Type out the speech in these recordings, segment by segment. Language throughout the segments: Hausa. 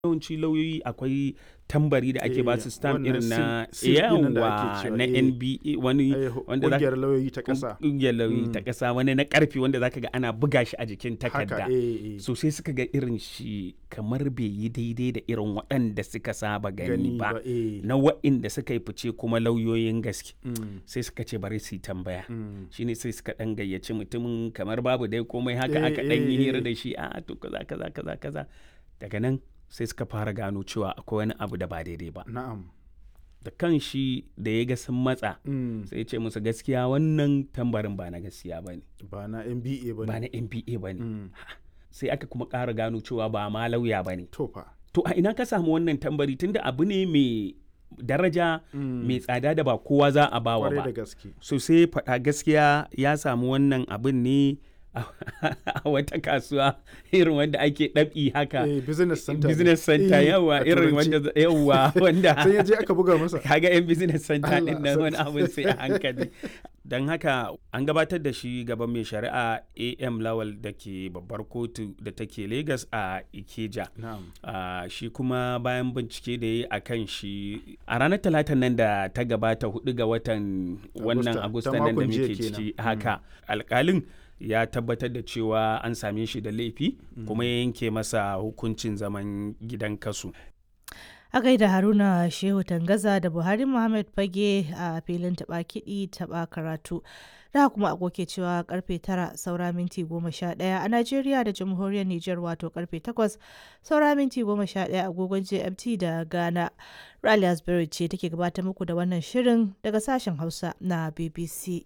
yawanci lauyoyi akwai tambari da ake ba su Eh, stamp wannan irin na seal- seal ɗin nan da ake yawa cewa, na eh. NBA wani Eh, wanda za ƙungiyar lauyoyi ta ƙasa ƙungiyar lauyoyi ta Mm. ƙasa wani na ƙarfi wanda zaka ga ana buga shi a jikin takarda haka eh, eh. so sai suka ga irin shi kamar bai yi daidai da irin waɗanda suka saba gani gani ba ba eh. na waɗanda suka yi fice kuma lauyoyin gaske Mm, sai suka ce bari su yi tambaya mm. shine sai suka ɗan gayyaci mutumin kamar babu dai komai haka Eh, aka ɗan yi eh, hira eh. da shi a to kaza kaza kaza kaza daga nan sai suka fara gano cewa akwai wani abu da ba daidai ba na'am da kan shi da ya ga sun matsa Mm, sai ya ce musu gaskiya wannan tambarin ba na gaskiya ba ne ba na NBA ba ba ne na nba ba ne Mm, sai aka kuma ƙara gano cewa ba ma lauya ba ne to fa to a ina ka samu wannan tambari tunda abu ne mai daraja Mm, mai tsada da ba kowa za a bawa kwarai da ba gaske so sai faɗa gaskiya ya samu wannan abin ne a a wata kasuwa irin wanda ake ɗabi haka eh, business center ne. business center Eh, yawa a irin turanci. wanda yawa wanda sai ya je aka buga masa kaga yan business center Allah din nan wani sarki. abin sai a hankali don haka an gabatar da shi gaban mai shari'a am lawal da ke babbar kotu da take lagos a ikeja na'am Ah, shi kuma bayan bincike da ya yi a kan shi a ranar talatan nan da ta gabata hudu ga watan wannan Agusta, agusta ta nan da makon jiya muke kenan. ciki haka alkalin ya tabbatar da cewa an same shi da laifi kuma ya yanke masa hukuncin zaman gidan kasu A gaida Haruna Shehu Tangaza da Buhari Muhammad Fage a filin taɓa kiɗi taɓa karatu. Da kuma agoke cewa karfe tara saura minti goma sha ɗaya a Najeriya da Jamhuriyar Nijar wato karfe takwas saura minti goma sha ɗaya agogon GMT da Ghana. Rally Asbury ce take gabatar muku da wannan shirin daga sashen Hausa na BBC.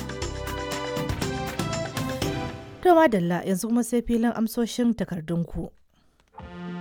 To madalla yanzu kuma sai filin amsoshin takardunku.